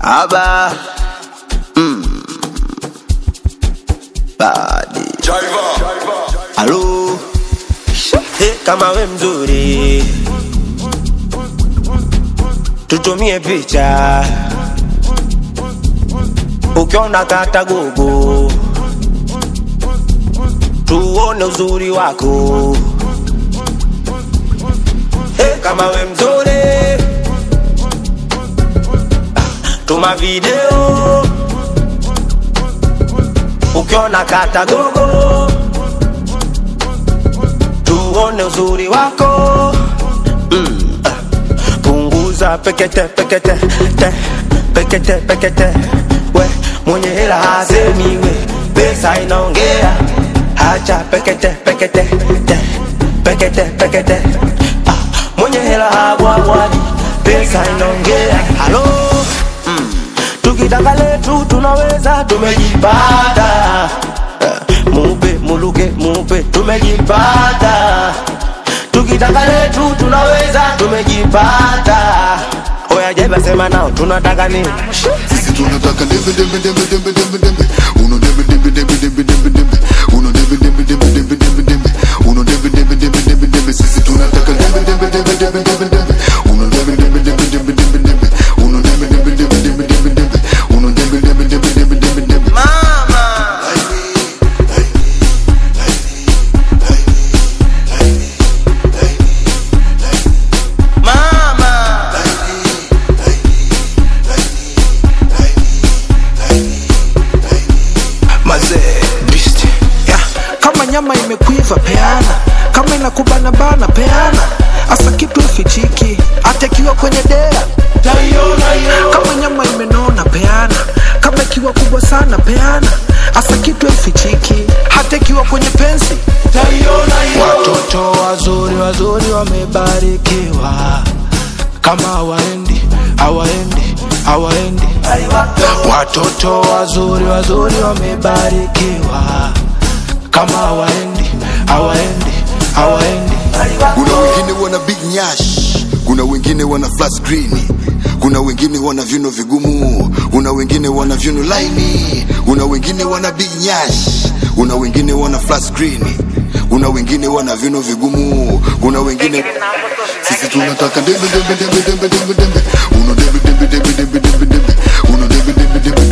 Aba mm. Badi Alo hey, kama we mzuri tutumie picha ukiona kata gogo tuone uzuri wako hey, kama we mzuri tuma video ukiona kata gogo tuone uzuri wako mm. ah. punguza pekete pekete te pekete pekete we mwenye hela hasemi we pesa inaongea hacha pekete pekete te pekete pekete ah. mwenye hela habwabwadi pesa inaongea halo mm. tukitaka letu tunaweza tumejipata Eh, mupe muluke mupe tumejipata tukitaka letu tunaweza tumejipata oya jeba sema nao tunataka nini Sisi tunataka dembe dembe dembe dembe dembe dembe uno dembe dembe dembe dembe dembe dembe uno dembe dembe dembe dembe dembe dembe uno dembe dembe dembe dembe dembe sisi tunataka dembe dembe dembe dembe dembe dembe uno dembe dembe dembe dembe dembe dembe uno dembe dembe dembe dembe dembe dembe uno dembe dembe dembe dembe dembe dembe mama mama mazee beast yeah. kama nyama imekuiva peana kama inakubana bana peana hasa kitu fichiki hata ikiwa kwenye dea kama nyama imenona peana kama ikiwa kubwa sana peana hasa kitu fichiki hata ikiwa kwenye pensi watoto wazuri wazuri wamebarikiwa kama hawaendi hawaendi hawaendi watoto wazuri wazuri wamebarikiwa kama hawaendi hawaendi hawaendi kuna wengine wana big nyash kuna wengine wana flat screen kuna wengine wana vyuno vigumu kuna wengine wana vyuno laini kuna wengine wana big nyash kuna wengine wana flat screen kuna wengine wana vyuno vigumu kuna wengine sisi tunataka dembe dembe dembe dembe dembe dembe uno dembe dembe dembe dembe dembe dembe uno dembe dembe dembe